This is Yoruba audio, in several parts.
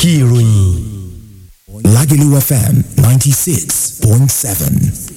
ẹ̀dọ̀kí ìròyìn. Lagelu FM ninety six point seven.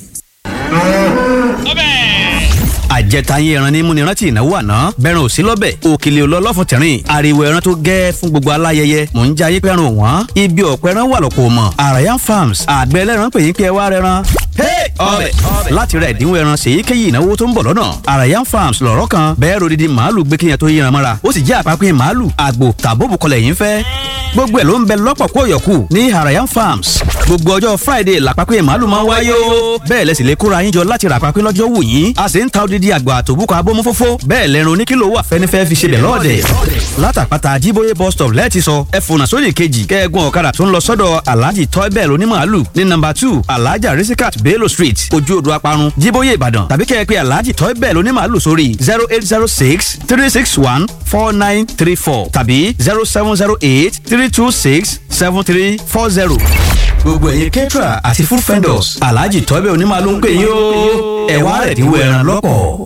àjẹtayé ẹran ní múni rántí ìnáwó àná bẹ́ẹ̀rùn òsí lọ́bẹ̀ òkèlè olólọ́fún tẹ̀rín ariwo ẹran tó gẹ́ fún gbogbo aláyẹyẹ mò ń jayé pẹ́rùn wọ́n ibi ọ̀pẹ ẹran wà lọ́pọ̀ mọ̀ Arayan Farms àgbẹ̀ ẹlẹ́ran pè yín pé ẹ wá rẹran ọbẹ̀ láti ra ẹ̀dínwó ẹran ṣèyíkéyìí ìnáwó tó ń bọ̀ lọ́nà Arayan Farms lọ̀rọ̀ kan bẹ́ẹ̀ rodidi màálù gbé kíyàn tó yíran mọ́ra ó sì jẹ́ àpapín màálù àgbò tàbóbù kọlẹ̀ yín fẹ́ gbogbo ẹ̀ ló ń bẹ lọ́pọ̀ kó yọ̀kù ní Arayan Farms gbogbo ọjọ́ Friday làpapín màálù máa ń wáyé o bẹ́ẹ̀ lẹ́sìn lè kóra yín jọ láti rà àpapín lọ́jọ́ wù yín a sì ń ta odidi àgbò àtòbúkọ abómú fófó bẹ́ẹ̀ lẹ́run oníkìlò wà fẹ́nifẹ́ fi ṣe bẹ̀ lọ́ọ̀dẹ̀ látàpátá jíbóyè bus stop lẹ́ẹ̀tì sọ ẹ fònà sódì kejì kẹ́ẹ̀gùn ọ̀kadà tó ń lọ sọ́dọ̀ alhaji toybell onímàálù ní nàmbà two alhaja risikat bello street ojú odò aparun jíbóyè ìbàdàn tàbí kẹ́ẹ̀ pé alhaji toybell onímàálù sórí zero eight zero six three six one four nine three four tàbí zero seven zero eight three two six seven three four zero gbogbo ẹ̀yin kẹ́tìrà àti food vendors alhaji toybell onímàálù ń pè yín o ẹ̀ wá ẹ̀dínwó ẹran lọ́pọ̀.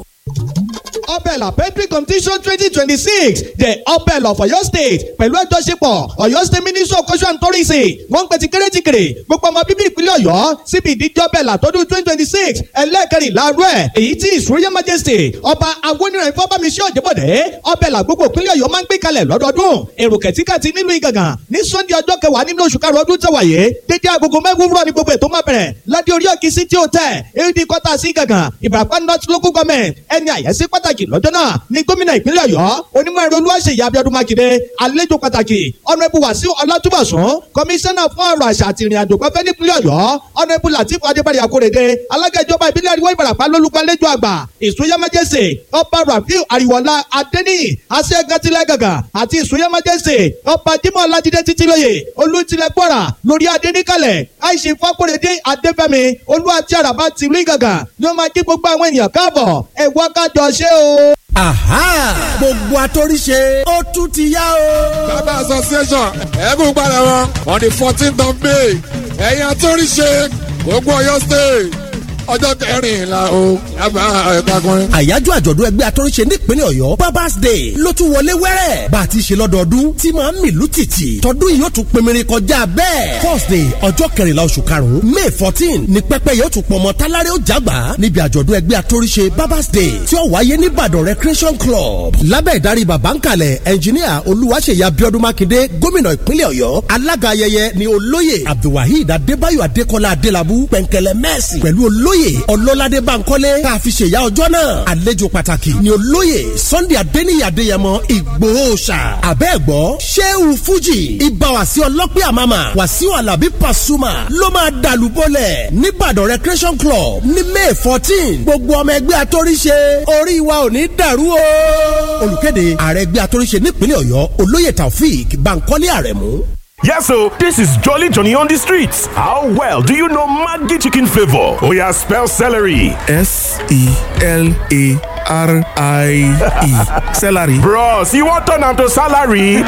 Opel Petri competition twenty twenty six the Opel of Ọ̀yọ́ state pẹ̀lú àjọṣepọ̀ Ọ̀yọ́ state ministry of culture and tourism wọ́n ń pè tí kéréjìkèrè gbogbo ọmọ bíbí ìpínlẹ̀ Ọ̀yọ́ síbi ìdíje Opel àtọ́dún twenty twenty six ẹlẹ́ẹ̀kẹrìnlá rẹ̀ èyí tí his royal majesty ọba awoniran ifábámisí ọ̀jẹ̀bọ̀dé Opel àgbogbo ìpínlẹ̀ Ọ̀yọ́ máa ń gbé kalẹ̀ lọ́dọọdún èrò kẹ̀tíkàtì nílùú Ìgàngàn ní sunday ọjọ́ kẹwàá nínú oṣù karùn-ún ọdún tẹ̀wáyé dédé agogo mẹ́wàá wúrọ̀ ní gbogbo ètò máa bẹ̀rẹ̀ ládé orí òkè city hotel ad kọ́tà sí Ìgàngàn Ìbàràpá north local government ẹni àyẹ́sí pàtàkì lọ́jọ́ náà ní gómìnà ìpínlẹ̀ ọ̀yọ́ onímọ̀ ẹ̀rọ olúwaṣeyì abiodun makinde àlejò pàtàkì ọ̀nàbù wàsíù ọlátúbọ̀sún kọmíṣánná fún ọ̀rọ̀ àṣà àti ìrìn àjò pẹ́fẹ́ nípínlẹ̀ ọ̀yọ́ ọ̀nàbù latifu adébárí akórèdé alága ìjọba ìbílẹ̀ àríwá ìbàràpá lólùgbàlejò àgbà ìsúnyẹ́mẹ́jẹsẹ̀ ọba rafiu àríwọ̀lá adéní aṣẹ́gàtìlẹ̀ gàgà àti ìsúnyẹ́mẹ́jẹsẹ̀ ọba jimoh ọlájídé títílóye olùtìlẹ̀ gbọ́ra lórí adéníkàlẹ̀ àìsí fákórèdé adéfẹ́mi olúwàtí àràbà tìlú ìgàgà ni ó máa kí gbogbo àwọn ènìyàn káàbọ̀ ẹ̀wọ́ kájọ ṣe o aha gbogbo atóríṣe ó tún ti yá o. bàbá association ẹ̀ẹ́dùn padà wọn on the fourteenth of may ẹ̀yin atóríṣe gbogbo ọ̀yọ́ state ọjọ́ kẹrìnlá o yàrá ẹ̀ka kan. àyájọ́ àjọ̀dún ẹgbẹ́ atóríṣe nípínlẹ̀ ọ̀yọ́ babas day ló tún wọlé wẹ́rẹ́ bá a ti ṣe lọ́dọọdún tí máa ń mìlú tìtì tọdún yìí ó tún pinmirin kọjá bẹ́ẹ̀ thursday ọjọ́ kẹrìnlá oṣù karùn-ún may fourteen ní pẹ́pẹ́ yóò tún pọ̀mọ́ tálárẹ́ ó jágbá níbi àjọ̀dún ẹgbẹ́ atóríṣe babas day tí ó wáyé ní ìbàdàn recreation club lábẹ́ ìdarí bàbá ń kalẹ̀ ẹnjiníà olúwaṣeyà abiodun makinde gómìnà ìpínlẹ̀ ọ̀yọ́ alága ayẹyẹ ni olóyè abdulwaheed adébáyọ̀ adékọ́lá adélábù pẹ̀ǹkẹ̀lẹ̀ mẹ́sì pẹ̀lú olóyè ọlọ́ládé bankole tá a fi ṣèyá ọjọ́ náà àlejò pàtàkì ni olóyè sunday adéníyì adéyẹmọ ìgbòhóṣà àbẹ́ẹ̀gbọ́ sheu fuji ibà wàsí ọlọ́pẹ́ àmàmà wàsíù alábí pasuma ló máa dàlú bọ́lẹ̀ nìbàdàn recreation club ní may fourteen gbogbo ọmọ ẹgbẹ́ atóríṣe orí wa ò ní dàrú o. olùkéde ààrẹ ẹgbẹ́ atóríṣe nípínlẹ̀ ọ̀yọ́ olóyè taofeek bankole àrẹ̀mú. Yes, so this is Jolly Johnny on the streets. How well do you know Maggi chicken flavor? Oh, yeah, spell celery. S E L A R I E. Celery. Bros, you want turn to salary?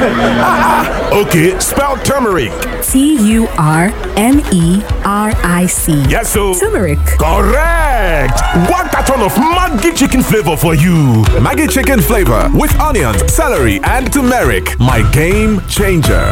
okay, spell turmeric. T U R M E R I C. Yes, so. Turmeric. Correct. One carton of Maggi chicken flavor for you. Maggi chicken flavor with onions, celery, and turmeric. My game changer.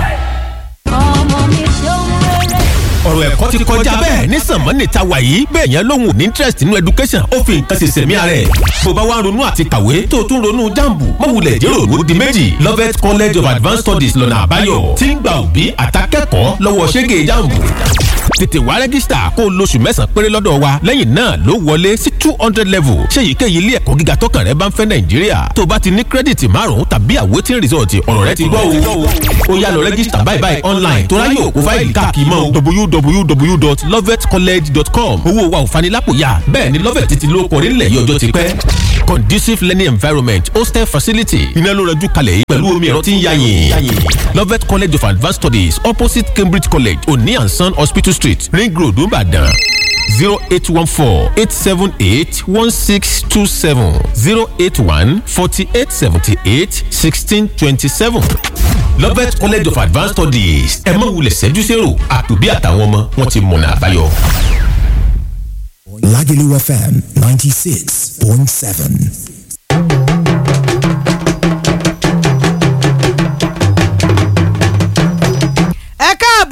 ọ̀rọ̀ ẹ̀kọ́ ti kọjá bẹ́ẹ̀ ní sànmọ́nì ta wà yìí bẹ́ẹ̀ yẹn lóhùn ní interest nínú education ó fi nǹkan ṣe sẹ̀mí ara ẹ̀ bó bá wá ronú àti kàwé tó tún ronú jambu mọ̀wulẹ̀ jẹ́ òru di méjì Lovett College of Advanced Studies lọ́nà àbáyọ tí ń gba òbí àtàkẹ́kọ̀ọ́ lọ́wọ́ ṣẹ́gẹ̀ jambu tètè wá rẹ́gísítà kó o lóṣù mẹ́sàn-án péré lọ́dọ̀ wa lẹ́yìn náà ló wọlé sí two hundred level ṣé èyíkéyìí ilé ẹ̀kọ́ gíga tọkàn rẹ bá ń fẹ́ nàìjíríà tó o bá ti ní kírẹ́dìtì márùn-ún tàbí àwòtín rìsọ̀tì ọ̀rọ̀ rẹ ti gbọ́ o ó yá lọ rẹ́gísítà báyìí báyìí online tó ráyè òkú fáìlì káàkiri mọ́ www.lovetcollege.com owó wa ò fanilápòyà bẹ́ẹ̀ ni lovet ti lóko orílẹ̀ yìí ọjọ́ ti pẹ́ conducive learning environment hostel facility iná ló rẹjú kalẹ̀ yìí pẹ̀lú omi ẹ̀rọ tí ń yáyìn lovet college of advanced studies opposite cambridge college oni and son hospital street ring road nìbàdàn zero eight one four eight seven eight one six two seven zero eight one forty eight seventy eight sixteen twenty seven lovet college of advanced studies ẹ má wulẹ̀ ṣẹ́jú sẹ́rò àtòbí àtàwọn ọmọ wọn ti mọ̀nà àbáyọ. Lagelu FM 96.7.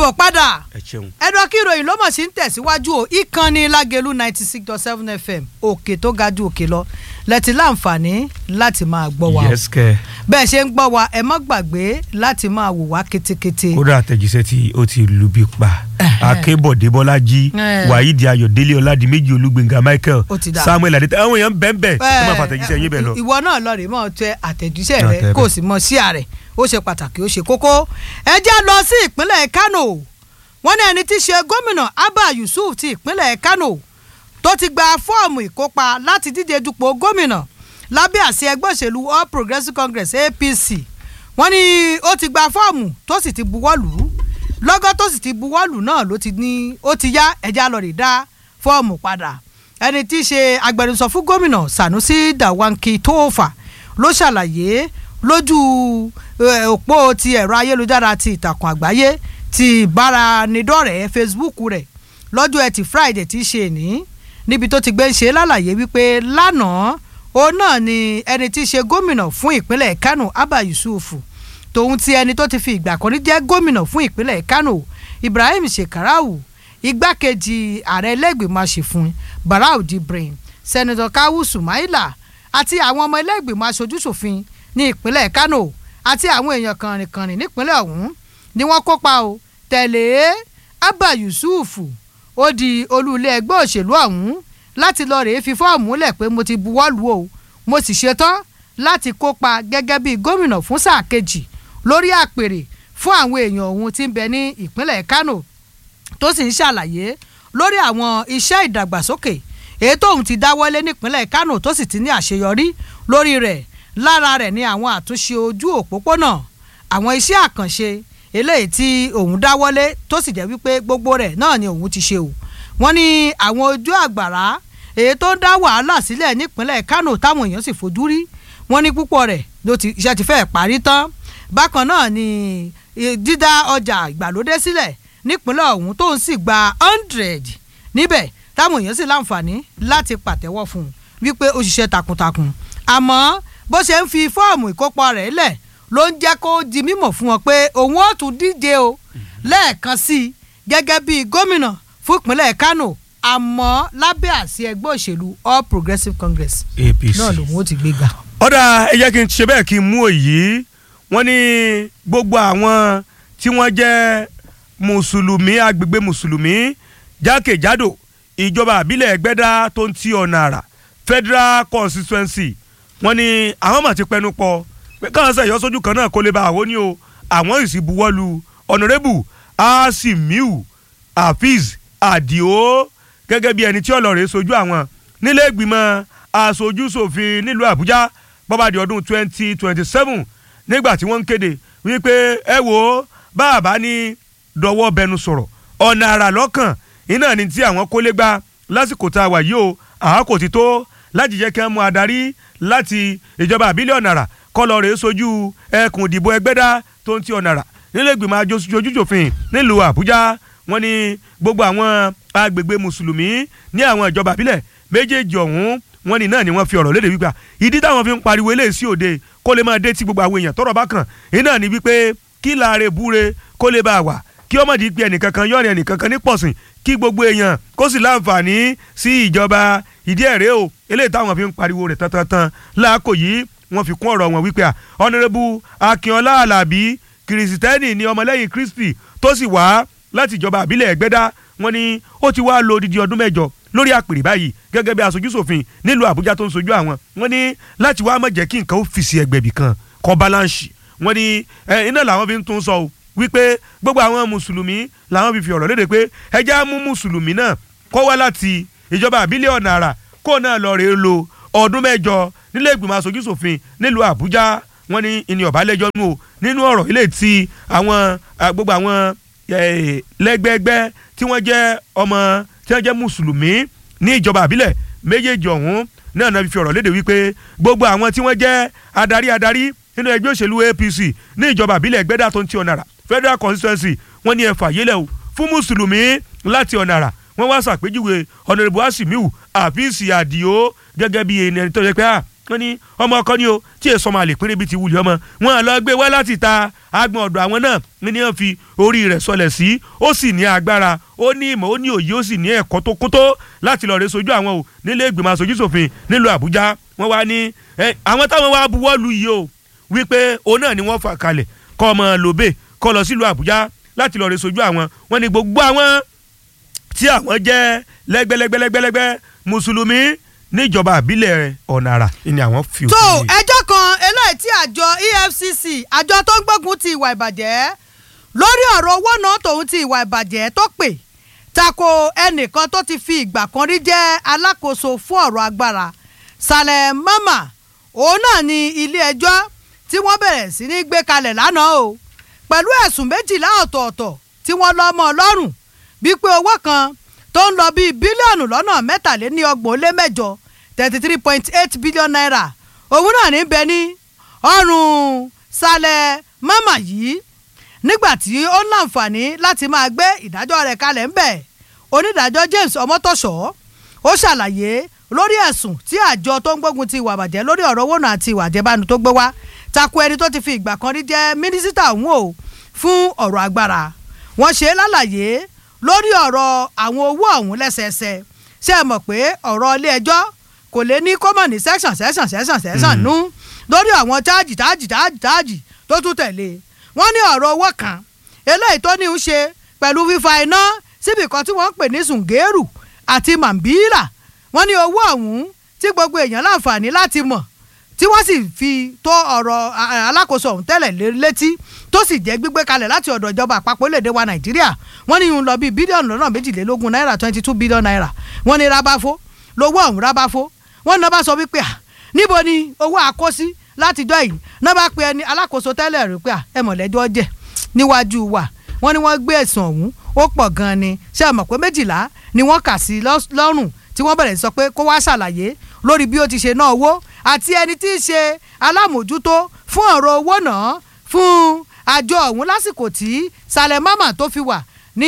káàbọ̀ padà ẹ ṣeun. ẹ̀dọ̀ kí ìròyìn ló mọ̀ sí ń tẹ̀síwájú o ìkànnì lágẹ̀lú ninety six dot seven fm òkè tó ga ju òkè lọ lẹ́tí láǹfààní láti máa gbọ́ wa o yes kẹ. bẹ́ẹ̀ ṣe ń gbọ́ wa ẹ má gbàgbé láti máa wò wá ketekete. kódà àtẹ̀jíṣẹ́ tí ó ti lu bí pa akébọ̀dé bọ́lájí Eh. wàhídì ayọ̀délé ọ̀làdìmẹ́jì olúgbẹ̀ngà michael Ó ti dà. samuel adé àwọn èèyàn bẹ́ẹ̀ bẹ́ẹ̀ ẹ má fàtẹ̀jíṣẹ́ yín bẹ́ẹ̀ lọ. ìwọ náà lọ rè mọ́ tẹ àtẹ̀jíṣẹ́ Náà rẹ tẹ kó o bẹ́ẹ̀. sì mọ sí ààrẹ ó ṣe pàtàkì ó ṣe kókó ẹ já lọ sí ìpínlẹ̀ kánò wọ́n ní ẹni tí í ṣe gómìnà abba yusuf ti ìpínlẹ̀ kánò tó ti gba fọ́ọ̀mù ìkópa láti díje dupò gómìnà lábẹ́ àṣẹ ẹgbẹ́ òṣèlú all progressives congress apc wọ́n ní ó ti gba fọ́ọ̀mù tó sì ti buwọ́ lù ú lọ́gọ́ tó sì ti buwọ́ lù náà ló ti ní ó ti yá ẹja lọ rè dá fọ́ọ̀mù padà ẹni tí í ṣe agbẹnusọ fún gómìnà sanusi dawanki tófà ló ṣàlàyé lójú eh, òpó ti ẹ̀rọ ayélujára ti ìtàkùn àgbáyé ti ìbáranidọ́rẹ̀ẹ́ facebook rẹ̀ lọ́jọ́ ẹtì friday tí í ṣe ní níbi tó ti gbé ń ṣe lálàyé wípé lánàá òun náà ni ẹni tí í ṣe gómìnà fún ìpínlẹ̀ kánò abba yusuf tòun ti ẹni tó ti fi ìgbà kan rí jẹ́ gómìnà fún ìpínlẹ̀ kánò ibrahim shekarau igbákejì ààrẹ ẹlẹ́gbẹ̀mọ aṣòfin barau jibrin sẹ́nitọ́ kawu sumaila àti àwọn ọmọ ẹlẹ́gbẹ̀mọ aṣojúṣòfin ní ìpínlẹ̀ kánò àti àwọn èèyàn kànrìnkànrìn nípínlẹ̀ ọ̀hún ni wọ́n kópa o tẹ̀lé abba yusuf ó di olú ilé ẹgbẹ́ òṣèlú ọ̀hún láti lọ rèé fi fọ́ọ̀mù lẹ̀ pé mo ti buwọ́ lù o mo sì ṣetán láti kópa gẹ́gẹ́ bí gómìnà fún sáà kejì lórí àpèrè fún àwọn èèyàn ọ̀hún tí ń bẹ ní ìpínlẹ̀ kánò tó sì ń ṣàlàyé lórí àwọn iṣẹ́ ìdàgbàsókè èyí tóun ti dáwọ́lé nípínlẹ̀ kánò tó sì ti ní àṣeyọrí lórí rẹ̀ lára rẹ̀ ní àwọn àtúnṣe ojú òpópónà àwọn iṣẹ́ àkànṣe eléyìí tí òun dáwọ́lé tó sì jẹ́ wípé gbogbo rẹ̀ náà ni òun ti ṣe o wọ́n ní àwọn ojú àgbàrá èyí tó ń dá wàhálà sílẹ̀ nípínlẹ̀ kánò táwọn èèyàn sì fojú rí wọ́n ní púpọ̀ rẹ̀ ló ti iṣẹ́ ti fẹ́ẹ̀ parí tán bákan náà ni eh, dídá ọjà ìgbàlódé sílẹ̀ nípínlẹ̀ ọ̀hún tó ń sì gba hundred níbẹ̀ táwọn èèyàn sì láǹfààní láti pàtẹ́wọ́ fún un wípé ó ṣiṣẹ́ takuntakun àmọ́ bó ṣe ń fi fọ́ọ̀mù ìkópa rẹ̀ lẹ̀ ló ń jẹ́ kó di mímọ̀ fún wọn pé òun ó tún díje o lẹ́ẹ̀kan sí i gẹ́gẹ́ bí gómìnà fún ìpínlẹ̀ kánò àmọ́ lábẹ́ àsí ẹgbẹ́ òṣèlú all progressives congress apc náà lòun ó ti gbéga. ọ̀dà ẹ jẹ́ kí n ṣe bẹ́ẹ̀ kí n mú òyì wọ́n ní gbogbo àwọn tí wọ́n jẹ́ mùsùlùmí agbègbè mùsùlùmí jákèjádò ìjọba àbílẹ̀ ẹgbẹ́dá tó ń ti ọ̀nà àrà federal constituency wọ́n ní àwọn mà ti pẹnu pọ̀ pé káwọn sẹ̀yọ́ sójú kan náà kó lè bá àwọn ní o àwọn ìsì buwọ́lu honourable asimiu hafiz adio gẹ́gẹ́ bí ẹni tí ọlọ́rẹ̀ sojú àwọn nílé ìgbìmọ̀ aṣojú ṣòfin nílùú àbújá bọ́bá di ọdún twenty twenty seven nígbà tí wọ́n ń kéde wípé ẹ wo bàbá ní dọwọ́ bẹnu sọ̀rọ̀ ọ̀nà àrà lọ́kàn iná ni tí àwọn kólé gbá lásìkò tá a wà yìí o àákò ti tó láti jẹ́ kí wọ́n mú adarí láti ìjọba àbílẹ̀ ọ̀nà àrà kọ́lọ̀ rèé sojú ẹkùn ìdìbò ẹgbẹ́dá tó ń ti ọ̀nà àrà nílé ìgbìmọ̀ ajójújòfin nílùú àbújá wọ́n ní gbogbo àwọn agbègbè mùsùlùmí ní àwọn ìjọba àbílẹ̀ méjèèjì ọ̀hún wọ́n ní náà ni wọ́n fi ọ̀rọ̀ léde wípé ìdí táwọn fi ń pariwo eléyìí sí òde kó lè máa dé tí gbogbo àwọn èèyàn tọ́rọ̀ bá kàn iná ni wípé kí láàrin búre kó lè bá a wà kí ọmọdé pé ẹnìkankan yọrin ẹnìkankan ní pọ̀sìn kí gbogbo èèyàn kó sì láǹfààní sí ìjọba ìdí ẹ̀rẹ́ o eléyìí táwọn fi ń pariwo rẹ̀ tantan láàkó yìí wọ́n fi kún ọ̀rọ̀ wọn wípé ọ̀nàrẹ́bù akínọlá alábí kìrìsìtẹ́nì ní ọmọlẹ́yìn kristi tó sì wá láti ìjọba àbílẹ̀ ẹgbẹ́dá wọ́n ní ó ti wá lo odidi ọdún mẹ́jọ lórí àpèrè báyìí gẹ́gẹ́ bí aṣojúṣòfin nílùú àbújá tó ń sojú àwọn wọ́n ní láti wá má jẹ́ kí nǹkan ó fìsì ẹgbẹ̀bì kan kọ́ balance wọ́n ní iná làwọn fi ń tún sọ o wípé gbogbo àwọn mùsùlùmí làwọn fi fi ọ̀rọ̀ léde pé ẹjẹ́ á mú mùsùlùmí náà kọ́ wá láti ìjọba àbílẹ̀ ọ̀nà àrà kó náà lọ rèé lo ọdún mẹ́jọ nílé ìgbìmọ̀ aṣojúṣòfin nílùú àbújá wọ́n ní ìní ọ̀bálẹ́jọ́ nù o nínú ọ̀rọ̀ ilé tí àwọn gbogbo àwọn lẹ́gbẹ́gbẹ́ tí wọ́n jẹ́ ọmọ tí wọ́n jẹ́ mùsùlùmí ní ìjọba àbílẹ̀ méjèèjì ọ̀hún náà náà fi ọ̀rọ̀ léde wípé gbogbo àwọn tí wọ́n jẹ́ adarí adarí nínú ẹgbẹ́ òṣèlú apc ní ìjọba àbílẹ̀ ẹgbẹ́dà tó ń ti ọ̀nàrà federal constituency wọ́n ní ẹ̀fà yẹlẹ̀ o fún mùsùlùmí láti ọ̀nàrà wọ́n wá sàpèjúwe ọ̀nàrẹ́bù asimiu àfíìsì àdìo gẹ́gẹ́ bí ẹni tó yẹ pé wọ́n ní ọmọ ọkọ ni o tí èso ọmọ àlè pínrín bíi ti wulẹ̀ ọmọ wọn lọ gbé wá láti ta agbọn ọ̀dọ̀ àwọn náà ní wọ́n fi orí rẹ̀ sọlẹ̀ sí ó sì ní agbára ó ní ìmọ̀ ó ní òye ó sì ní ẹ̀kọ́ tó kótó láti lọ́ọ́ rẹ sojú àwọn o nílé ìgbìmọ̀ aṣojú ṣòfin nílùú àbújá wọ́n wá ní àwọn táwọn wá buwọ́ lu yìí o wípé òun náà ni wọ́n fà kalẹ̀ kọ́ ọmọ lóbè kọ́ lọ sílùú àbújá láti lọ́ọ́ rẹ sojú àwọn wọ́n ní gbogbo àwọn tí àwọn jẹ́ lẹ́gbẹ́lẹ́gbẹ́lẹ́gbẹ́ mùsùlùmí níjọba àbílẹ̀ ọ̀nàrà ni àwọn fi tó ẹjọ́ kan eléyìí tí àjọ efcc àjọ tó ń gbógun ti ìwà ìbàjẹ́ lórí ọ̀rọ̀ owó náà tòun ti ìwà ìbàjẹ́ tó pè tako ẹnìkan tó ti fi ìgbà kan rí jẹ́ alákòóso fún ọ̀rọ̀ agbára salẹ̀ mama òun náà ni ilé ẹjọ́ tí wọ́n bẹ̀rẹ̀ sí ní gbé kalẹ̀ lánàá o pẹ̀lú ẹ̀sùn méjìlá ọ̀tọ̀ọ̀tọ̀ tí wọ́n lọ́ mọ́ ọ lọ́rùn bíi pé owó kan tó ń lọ bíi bílíọ̀nù lọ́nà mẹ́tàléní ọgbọ̀n ó lé mẹ́jọ thirty three point eight billion naira òun náà ní bẹ ní ọrùn salẹ̀ mama yìí nígbà tí ó ń láǹfààní láti máa gbé ìdájọ́ rẹ̀ kalẹ̀ ń bẹ̀ onídàájọ́ James ọmọtọ́ṣọ́ ó ṣàlàyé lórí ẹ̀sùn tí àjọ tó ń gbógun ti ìwà àbàjẹ́ lórí ọ̀rọ̀ owó náà àti ìwà àjẹbánu tó gbé wá takò ẹni tó ti fi ìgbà kan rí jẹ́ mínísítà òun o fún ọ̀rọ̀ agbára wọ́n ṣe é lálàyé lórí ọ̀rọ̀ àwọn owó ọ̀hún lẹ́sẹẹsẹ ṣé ẹ mọ̀ pé ọ̀rọ̀ ilé ẹjọ́ kò lè ní kọ́mọ̀ ní section section section section nú lórí àwọn táàjì táàjì táàjì táàjì tó tún tẹ̀lé wọ́n ní ọ̀rọ̀ owó kan eléyìí tó ní í ṣe pẹ̀lú fífa iná síbi kan tí wọ́n ń pè ní sùngẹ́rù àti mambila wọ́n ní owó ọ̀hún tí gbogbo èèyàn láǹfààní láti mọ̀ tí wọ́n sì fi tó ọ̀rọ̀ alákòóso ọ̀hún tẹ́lẹ̀ létí tó sì jẹ́ gbígbé kalẹ̀ láti ọ̀dọ̀ ìjọba àpapọ̀ orílẹ̀-èdè wa nàìjíríà wọ́n ní yún lọ bíi bílíọ̀nù lọ́nà méjìlélógún náírà twenty two billion naira wọ́n ní rábáfó lówó ọ̀hún rábáfó wọ́n ní wọ́n bá sọ wípé à níbo ni owó àkósí látijọ́ yìí náà bá pe ẹni alákòóso tẹ́lẹ̀ rí pé à ẹ mọ̀lẹ́jọ́ jẹ́ níwájú wa wọ́n ní wọ́n gbé ẹ̀sùn ọ̀hún ó pọ̀ gan-an ni ṣé ẹ mọ̀ pé méjìlá ni wọ́n kà sí lọ́rùn tí wọ́n bẹ̀rẹ̀ sọ pé kó wá ṣàlàyé lórí bí ó ti ṣe ná owó àti ẹni tí í ṣe alámòjútó fún ọ̀rọ̀ owó náà fún àjọ ọ̀hún lásìkò tí Saleh Mama tó fi wà ní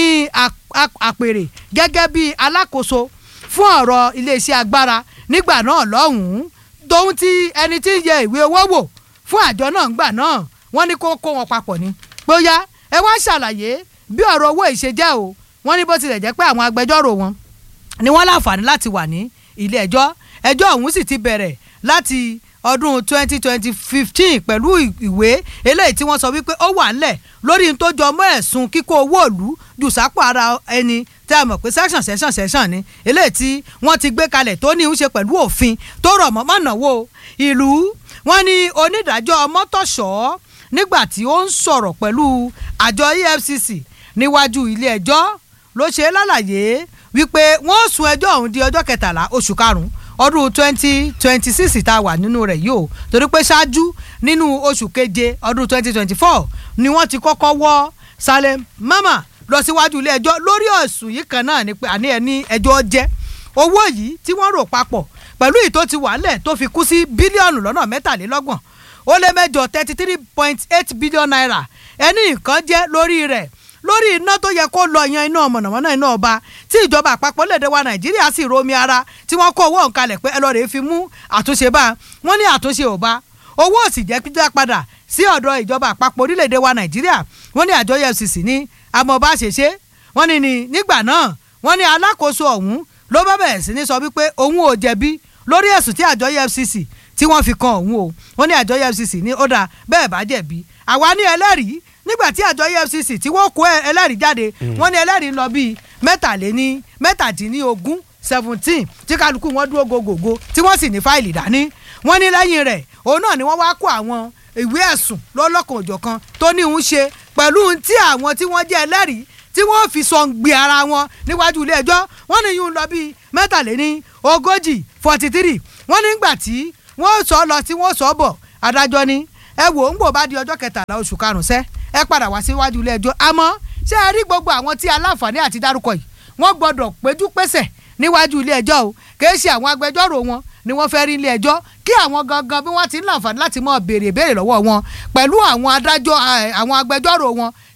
àpèrè gẹ́gẹ́ bí alákòóso fún ọ̀rọ̀ iléeṣẹ́ agbára nígbà náà lọ́hùn-ún tóun ti ẹni tí ń yẹ ìwé owó wò fún àjọ náà ńgbà náà wọ́n ní kó kó wọn papọ̀ ni bóyá ẹ wá ṣàlàyé bí ọ̀rọ̀ owó ìṣe jẹ́ o wọ́n ní bó tilẹ̀ jẹ́ pé àwọn agbẹjọ́rò wọn ni wọ́n láǹfààní láti wà ní ilé ẹjọ́ ẹjọ́ ọ̀hún sì ti bẹ̀rẹ̀ láti ọdún twenty twenty fifteen pẹ̀lú ìwé eléyìí tí wọ́n sọ wípé ó wà ńlẹ̀ lórí n tó jọ mọ́ ẹ̀sùn kíkó owó òlu jù sápò ara ẹni tí a mọ̀ pé section section section ni eléyìí tí wọ́n ti gbé kalẹ̀ tó ní í ṣe pẹ̀lú òfin tó rọ̀ mọ́ mọ́nàwó ìlú wọ́n ní onídàájọ́ mọ́tòṣọ́ nígbà tí ó ń sọ̀rọ̀ pẹ̀lú àjọ EFCC níwájú ilé ẹjọ́ ló ṣe lálàyé wípé wọ́n sún ẹjọ́ ọ̀hún di ọjọ́ kẹtàlá oṣù karùn-ún ọdún twenty twenty six tá a wà nínú rẹ̀ yìí o torí pé ṣáájú nínú oṣù keje ọdún twenty twenty four ni wọ́n ti kọ́kọ́ wọ́ Saleh Mama lọ síwájú ilé ẹjọ́ lórí ẹ̀sùn yìí kan náà ni pé àní ẹni ẹjọ́ jẹ́ owó yìí tí wọ́n rò papọ̀ pẹ̀lú ìtò ti wà lẹ̀ tó fi kú sí bílíọ̀nù lọ́nà mẹ́tàlélọ́gbọ̀n ó lé mẹ́jọ thirty three point eight billion naira ẹni nǹkan jẹ́ lórí rẹ̀ lórí iná tó yẹ kó lọ yan iná mọ̀nàmọ́ná iná ọba tí ìjọba àpapọ̀ lédè wa nàìjíríà sì romi ara tí wọ́n kó owó òǹkalẹ̀ pé ẹ lọ́ọ́ rèé fi mú àtúnṣe bá wọ́n ní àtúnṣe ò bá owó ò sì jẹ́ pípẹ́ padà sí ọ̀dọ̀ ìjọba àpapọ̀ orílẹ̀-èdè wa nàìjíríà wọ́n ní àjọ efcc ní amọ̀ba ṣèṣe wọ́n ní nígbà náà wọ́n ní alákòóso ọ̀hún ló bá bẹ̀rẹ̀ sí ní sọ wípé òun ò jẹ̀bi lórí ẹ̀sùn tí àjọ efcc tí wọ́n fi kan òun o wọ́n ní àjọ efcc ní ó dà bẹ́ẹ̀ bá jẹ̀bi àwa ní ẹlẹ́rìí nígbà tí àjọ efcc tí wọ́n kó ẹlẹ́rìí jáde wọ́n ní ẹlẹ́rìí lọ bíi mẹ́tàléní mẹ́tàdínlógún seventeen tí kálukú wọn dúró gògògò tí wọ́n sì ní fáìlì dání wọ́n ní lẹ́yìn rẹ̀ òun náà ni wọ́n wá kó àwọn ìwé ẹ̀sùn lọ́lọ́kan òjọ̀kan tó ní ń ṣe pẹ̀lú tí àwọn tí wọ́n jẹ́ ẹlẹ́rìí tí wọ́n fi sọ gbé ara wọn níwájú ilé ẹjọ́ wọ́n ní yún lọ bíi mẹ́tàléní ogójì forty three wọ́n nígbà tí wọ́n sọ lọ tí wọ́n sọ bọ̀ adájọ́ ni ẹ wò ń gbò bá di ọjọ́ kẹtàlá oṣù karùn-ún sẹ́ ẹ padà wá síwájú ilé ẹjọ́ àmọ́ ṣé ẹ rí gbogbo àwọn tí aláǹfààní àti dárúkọ yìí wọ́n gbọ́dọ̀ péjú pésẹ̀ níwájú ilé ẹjọ́ o kìí ṣe àwọn agbẹjọ́rò wọn ni wọ́n fẹ́ rí ilé ẹjọ́ kí àwọn gangan bí wọ́n ti ń láǹfààní láti mọ béèrè béèrè lọ́wọ́ wọn pẹ̀lú àwọn adájọ́ àwọn agbẹjọ́rò wọn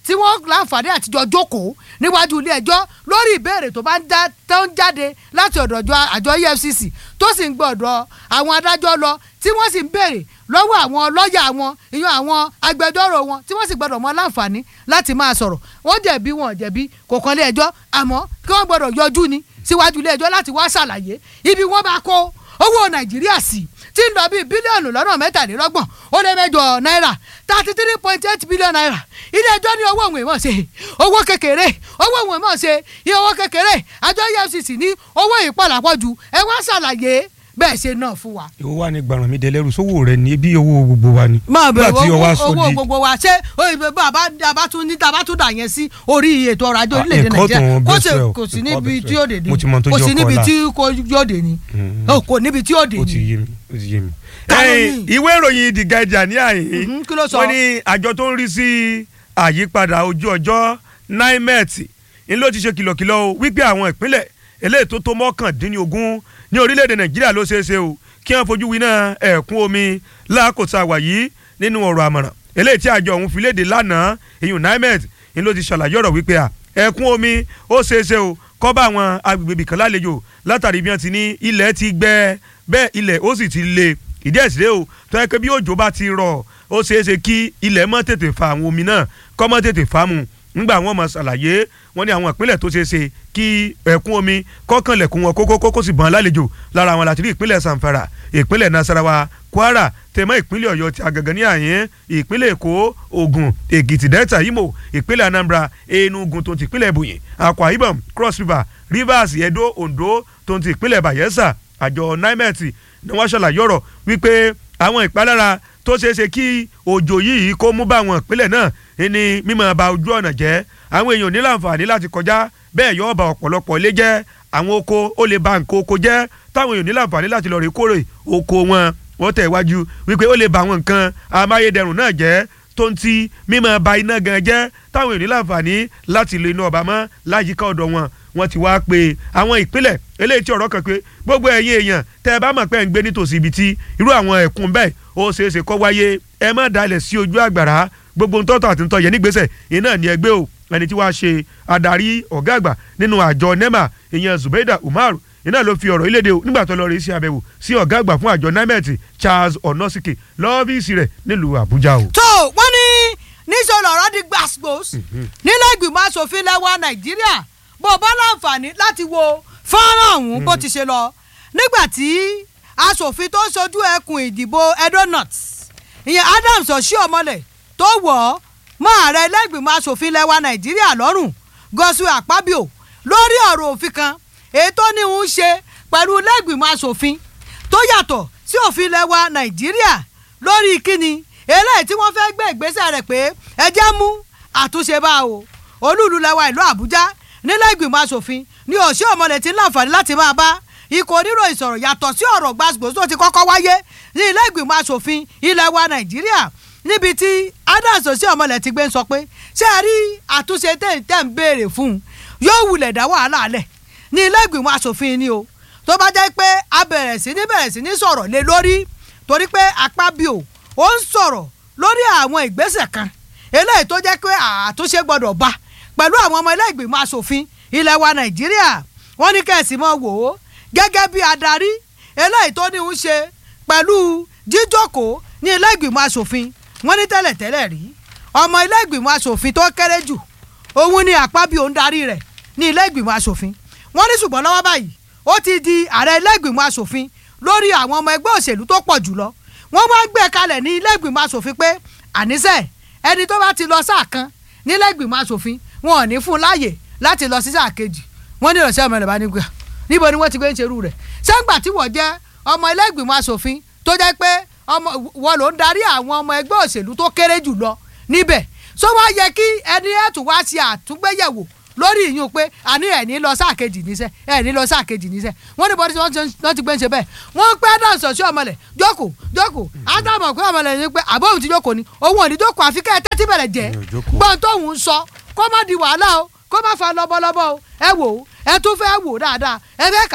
tí wọ́n láǹfààní àtijọ́ jókòó níwájú ilé ẹjọ́ lórí ìbéèrè tó bá ń já tó ń jáde láti ọ̀dọ̀ àjọ- àjọ efcc tó sì ń gbọ́ ọ̀dọ̀ àwọn adájọ́ lọ tí wọ́n sì ń béèrè lọ́wọ́ àwọn lọ́ọ̀yà wọn ìyẹn àwọn agbẹjọ́rò wọn tí wọ́n sì gbọ́dọ̀ mọ láǹfààní láti máa sọ̀rọ̀ wọ́n jẹ̀bi wọn ò jẹ̀bi kò kan ilé ẹjọ́ àmọ́ kí wọ́n gbọ́dọ̀ yọjú ni síwájú ilé ẹjọ́ láti wá ṣàlàyé ibi wọ́n bá kó owó nàìjíríà sí tí ń lọ bíi bílíọ̀nù lọ́nà mẹ́tàlélọ́gbọ̀n ó lé mẹ́jọ náírà thirty three point eight billion naira ilé ẹjọ́ ní owó òun ìmọ̀ ṣe owó kékeré owó òun ìmọ̀ ṣe iye owó kékeré àjọ efcc ní owó ìpàlàpọ̀jù ẹ wá ṣàlàyé bẹ́ẹ̀ ṣe náà fún wa. ìwọ wa ni gbàràn mi dẹlẹ́rù sówó rẹ ni ebi owó gbogbo wa ni. máa bẹ̀rẹ̀ Nígbà tí o wá sọ owó di- gbogbo wa ṣé òyìnbó bàbá bàbá tún ní tàbá tún dà yẹn sí orí ètò ọrọ̀ ajé Ah, orílẹ̀-èdè nǹkan tó nàìjíríà ń kò bẹ́ sí sẹ́ o, kò sí nǹkan níbi bẹ́ tí sẹ́. yóò dé ni Mo ti mọ tó kò jẹ́ sí ọkọ níbi ọ̀la. tí kò yóò dé ni Oh, kò níbi tí yóò dé ó ti ni. yé mi ó ti yé mi. ẹ̀yin ìwé ìròyìn the guardian ní àyìn kí ló sọ? wọ́n ní àjọ tó ń rí sí àyípadà ojú ọjọ́ nimet ń ló ti ṣe kìlọ̀kìlọ̀ o wípé àwọn ìpínlẹ̀ eléyìí tó tó mọ́kàndínlógún ní orílẹ̀-èdè nàìjíríà ló ṣeé ṣe o kí wọ́n fojú winá ẹ̀kún omi lákòóso àwà yìí nínú ọ̀rọ̀ àmọ̀ràn eléyìí tí àjọ ọ̀hún fi léde lánàá ìyún nimet ń ló ti ṣàlàyé ọ̀rọ̀ wípé à ẹ̀kún omi ó ṣeé ṣe o kọ́ bá àwọn agbègbè ibìkan lálejò látàrí bí wọ́n ti ní ilẹ̀ ti gbẹ bẹ́ẹ̀ ilẹ̀ ó sì ti le ìdí ẹ̀sìn rẹ o tó yẹ pé bí òjò bá ti rọ̀ ó ṣeé ṣe kí ilẹ̀ mọ́ tètè fa àwọn omi náà kọ́ mọ́ tètè fa mu ńgbà wọn mọ̀ ṣàlàyé wọn ní àwọn ìpínlẹ̀ tó ṣeé ṣe kí ẹ̀kún omi kọ́kànlẹ̀kùn wọn kókó kókó sì bọ́n lálejò lára àwọn láti rí ìpínlẹ̀ sanfara ìpínlẹ̀ nasarawa kwara tẹ̀mọ́ ìpínlẹ̀ ọ̀yọ́ ti àgàgàn ní àyín ìpínlẹ̀ èkó ògùn èkìtì delta imo ìpínlẹ̀ anambra enugu tó ti ìpínlẹ̀ ebonyi akwa ibom cross river rivers edo ondo tó ti ìpínlẹ̀ bayelsa àjọ nimet ni wọ́n ṣàlàyé ọ̀rọ̀ wípé àwọn ìpalára tó ṣeé ṣe kí òjò yìí kó mú bá àwọn ìpínlẹ̀ náà ní mímọ́ ba ojú ọ̀nà jẹ́ àwọn èèyàn ní láǹfààní láti kọjá bẹ́ẹ̀ yóò ba ọ̀pọ̀lọpọ̀ ilé jẹ́ àwọn oko ó lè ba nǹkan oko jẹ́ táwọn èèyàn ní láǹfààní láti lọ rí kórè oko wọn wọ́n tẹ̀ wájú wípé ó lè ba àwọn nǹkan amáyédẹrùn náà jẹ́ tó ń ti mímọ́ ba iná gan jẹ́ táwọn èèyàn ní láǹfààní láti lo iná ọba mọ́ láyìíká ọ̀dọ̀ wọn wọ́n ti wá pé àwọn ìpínlẹ̀ eléyìí tí ọ̀rọ̀ kan pé gbogbo ẹ̀yin èèyàn tẹ́ ẹ bá mọ̀ pé ẹ̀ ń gbé nítòsí ibi tí irú àwọn ẹ̀kún bẹ́ẹ̀ ó ṣeé ṣe kó wáyé ẹ má dalẹ̀ sí ojú àgbàrá gbogbo ntọ́tọ̀ àti ntọ́ yẹn nígbésẹ̀ iná ní ẹgbẹ́ o ẹni tí wàá ṣe adarí ọ̀gá àgbà nínú àjọ nema ìyẹn zubeida umar iná ló fi ọ̀rọ̀ ilédè o nígbà tó lọ rí sí àbẹ̀wò sí ọ̀gá àgbà fún àjọ nimet charles onosike lọ́fíìsì rẹ̀ nílùú àbújá o. tó wọ́n ní níṣẹ́ lọ́rọ́ di gbàsgbòs nílẹ̀ ìgbìmọ̀ asòfin lẹ́wọ̀ nàìjíríà bó o bá láǹfààní láti wo fọ́nrán ọ̀hún bó ti ṣe lọ nígbà tí asòfin tó ń sojú ẹkùn ìdìbò edo north ìyẹn adams oshiomhole tó wọ̀ ọ́ mọ́ ààrẹ ilé-ìgbìmọ̀ asòfin lẹ́wà nàìjíríà lọ́rùn godswill akpabio lórí ọ̀rọ̀ òfin kan èyí tó ní ń ṣe pẹ̀lú ilé-ìgbìmọ̀ asòfin tó yàtọ̀ sí òfin lẹ́wà nàìjíríà lórí kíni eléyìí tí wọ́n fẹ́ gbé ìgbésẹ̀ rẹ̀ pé ẹ jẹ́ mú àtúnṣe bá o olúùlú lẹ́wà ìlú àbújá nílẹ̀ ìgbìmọ̀ asòfin ní òsì ọmọlẹ̀ tí ń láǹfààní láti máa bá ikọ̀ oníròyìn sọ̀rọ̀ yàtọ̀ sí ọ̀rọ̀ gbàgbó tó ti kọ́kọ́ wáyé ní ilé ìgbìmọ̀ asòfin ilẹ̀ wa nàìjíríà níbi tí adams òsì ọmọlẹ̀ ti gbé ń sọ pé ṣé ẹ rí àtúnṣe tẹ̀ tẹ̀ ń béèrè fún un yóò wulẹ̀ dá wàhálà lẹ̀ ní ilé ìgbìmọ̀ asòfin ni o tó bá jẹ́ pé a bẹ̀rẹ̀ sí ní bẹ̀rẹ̀ sí ní sọ̀rọ̀ lé lórí torí pé apábíò ó ń sọ̀rọ̀ lórí àwọn ìgbésẹ̀ kan eléyìí tó jẹ́ pé àtúnṣe gbọ́dọ̀ bá pẹ̀lú àwọn ọmọ ilé ìgbìmọ̀ asòfin ilẹ̀ wa nàìjíríà wọ́n ní kẹ́sì mọ́ wò ó gẹ́gẹ́ bí adarí eléyìí tó ní ń ṣe pẹ̀lú jíjókòó ní ilé ìgbìmọ̀ asòfin wọ́n ní tẹ́lẹ̀tẹ́lẹ̀ rí ọmọ ilé ìgbìmọ̀ asòfin tó kéré jù òun ni àpábíò ń darí rẹ̀ ní ilé ìgbìmọ̀ asòfin wọ́n ní ṣùgbọ́n lọ́wọ́ báyìí ó ti di ààrẹ ilé ìgbìmọ̀ asòfin lórí àwọn ọmọ ẹgbẹ́ òṣèlú tó pọ̀ jùlọ wọ́n wá gbé kalẹ̀ ní ilé ìgbìmọ̀ asòfin pé àníṣe ẹni tó bá ti lọ sáà kan nílé ìgbìmọ̀ asòfin wọn ò ní fún un láàyè láti lọ sí sáà kejì wọ́n ní ìrọ̀sẹ́ ọmọ rẹ̀ bá ní gbà níbo ni wọ́n ti gbé ń ṣerú rẹ̀ sẹ́ńgbà tí wọ́n jẹ́ ọmọ ilé ìgbìmọ̀ asòfin tó jẹ́ pé ọmọ wọn ló ń darí àwọn ọmọ ẹgbẹ́ òṣèlú tó kéré jù lọ níbẹ̀ so wá yẹ kí ẹni ẹ̀tún wá ṣe àtúngbéyẹ̀wò lórí ìyún pé àní ẹ̀ ní lọ sáà kejì níṣẹ́ ẹ̀ ní lọ sáà kejì níṣẹ́ wọ́n ní bọ́dí tí wọ́n ti gbé ń ṣe bẹ́ẹ̀ wọ́n pẹ́ dáhùn sọ̀sí ọmọlẹ̀ jókòó jókòó ádámọ̀ pé ọmọlẹ̀ ní pé àbóhùn ti jókòó ni òun ò ní jókòó àfi kẹ́ ẹ tẹ́tí bẹ̀rẹ̀ jẹ́ gbọ́n tóun ń sọ kó má di wàhálà o kó má fa lọ́bọ̀lọ́bọ̀ o ẹ wò ó ẹ tún fẹ́ wò dáadáa ẹ fẹ́ kà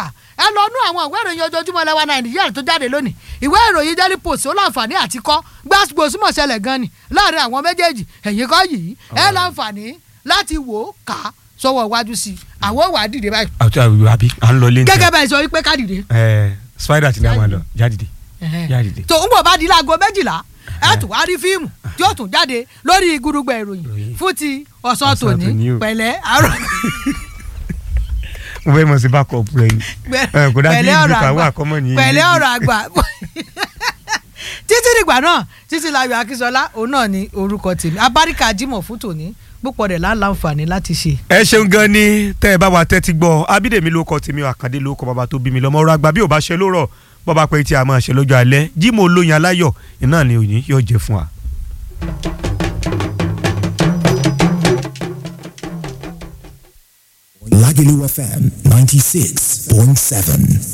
ẹ lọ nú àwọn ìwé ìròyìn ojoojúmọ́ lẹ́wà nàìjíríà tó jáde lónìí ìwé ìròyìn daily post ó láǹfààní àti kọ́ gbàgbó súnmọ̀ ṣẹlẹ̀ gan ni láàrin àwọn méjèèjì ẹ̀yìn kọ́ yìí ẹ láǹfààní láti wò ó kà á sọ́wọ́ iwájú sí i àwọn wà á dìde báyìí. àti àbí à ń lọ lé ní. gẹ́gẹ́ bẹ́ẹ̀ sọ wípé ká dìde. ẹ spider ti ní àwọn lọ jáde jáde. tó ń bọ̀ bá di láago méjìlá ẹ tún wá rí fíìmù tí ó tún jáde lórí gudugbẹ ìròyìn fún ti ọ̀sán tòní pẹ̀lẹ́ àárọ̀ mo fẹ́ mọ̀ sí backup rẹ̀ ni kò dájú ìlú kàwé àkọ́mọ́ ní. pẹ̀lẹ́ ọ̀rọ̀ àgbà títí dìgbà náà títí láyọ̀ akínsọlá òun náà ni orúkọ tèmi abáríkà jimoh fún tòní púpọ̀ rẹ̀ láǹfààní láti ṣe. ẹ ṣeun gan ni tẹ́ ẹ bá wa tẹ́tí gbọ́ abídèmí ló kọ tèmi àkàndé ló kọ bàbá tó bí mi lọ́mọ ọ̀rọ̀ àgbà bí ò bá ṣe lórọ̀ bọ́ba pé tí a máa ṣe lọ́jọ́ alẹ́ jimoh olóyin aláyọ̀ iná ni òní yóò jẹ fún wa. Lagelu FM 96.7.